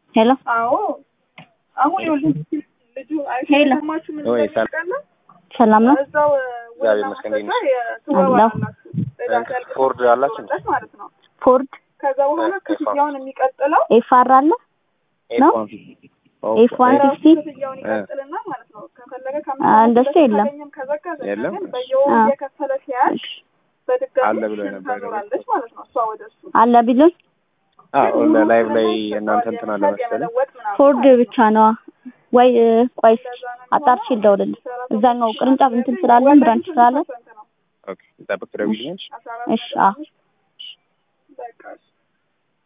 ሄሎ አዎ አሁን ይኸውልህ ልጁ ሄሎ። አይሰማችሁ ምን ወይ ሰላም። ታውቃለህ? ሰላም ነው? እዛው እግዚአብሔር ይመስገን እንዴት ነሽ? ትወባላችሁ ፎርድ አላችሁ? ማለት ነው። ፎርድ ከዛ በኋላ ኤፍ ዋን። ክፍያውን የሚቀጥለው ኤፍ አር አለ ነው? ኤፍ ዋን ራሱ ፊፍቲ ክፍያውን ይቀጥልና ማለት ነው። ከፈለገ አ፣ እንደሱ የለም። ካገኘም ከዘጋ ዘጋ፣ የለም? ግን በየወሩ አ። እየከፈለ ሲያልቅ በድጋሚ አለ ብሎ ሽን የነበረ ታኖራለች ማለት ነው። እሷ ወደ እሱ አለ ቢሉን አዎ ላይቭ ላይ እናንተ እንትን አለ መሰለኝ። የመለወጥ ምናምን ፎርድ ማለት ነው። ብቻ ነዋ ወይ እ፣ ቆይ እስኪ እንደዛ ነው አጣርቼ የሚሆነው። ልደውልልህ። እዛኛው ቅርንጫፍ እንትን ስላለን ብራንች ስላለን ኦኬ ጠብቅ ትደውይልኛለሽ? አስራ አራት እሺ፣ ነጥብ አዎ። አምስት